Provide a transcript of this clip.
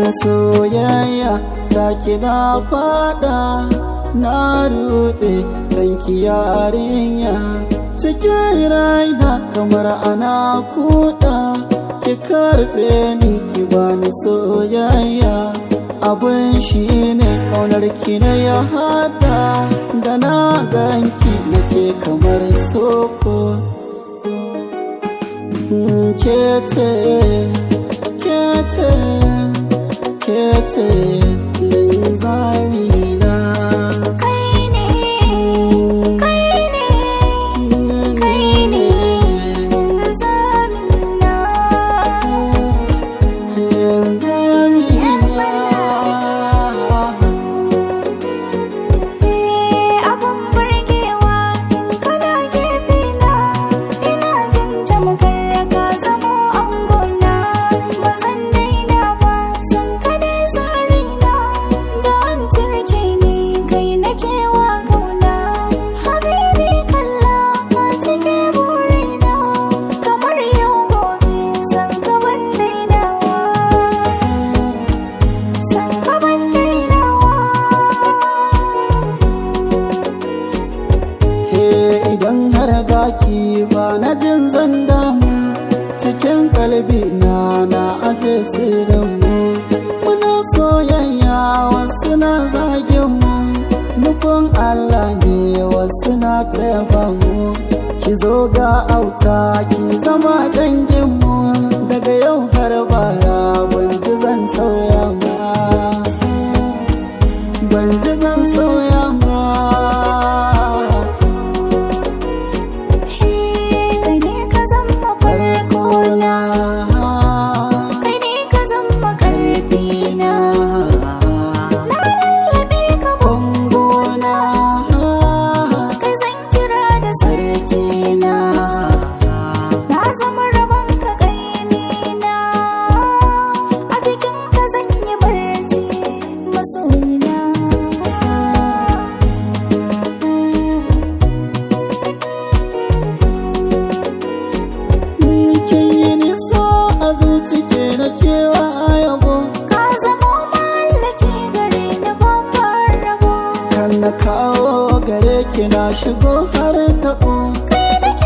soyayya zaki na fada na rude danki yarinya cikin raina kamar ana kuda ki karbe ni ki bani soyayya abin shi ne kaunar ki na ya hada da na ganki nake kamar soko kete kete kete linzamina Kai ne, kai ne, kai ne zamina. Eh abun burgewa in kana gefe na ina jin tamkar ka zamo angona ba zan daina ba san ka dai zarina da an turke ni kai nake wa kauna habibi kalla ka cike burina kamar yau gobe san ka ban dainawa san ka ban dainawa He idan har gaki ba na jin zan damu cikin kalbi na na aje sirrin mu muna soyayya wasu na zagin mu nufin Allah ne wasu na taya mu ki zo ga auta ki zama dangin mu daga yau har baya ban ji zan sauya ma ban ji zan sauya ma Kai ne ka zama farko na, kai ne ka zama karfi na. Na lallabe ka bangona, kai zan kira da sarki na. Na zama rabon ka kaimi na, a cikin ka zan yi barci masoyina. kin yi nisa a zuci ke na kewa yabo Ka zama mallaki gare ni babbar rabo. kan na kawo gare ki na shigo har taɓo Kai nake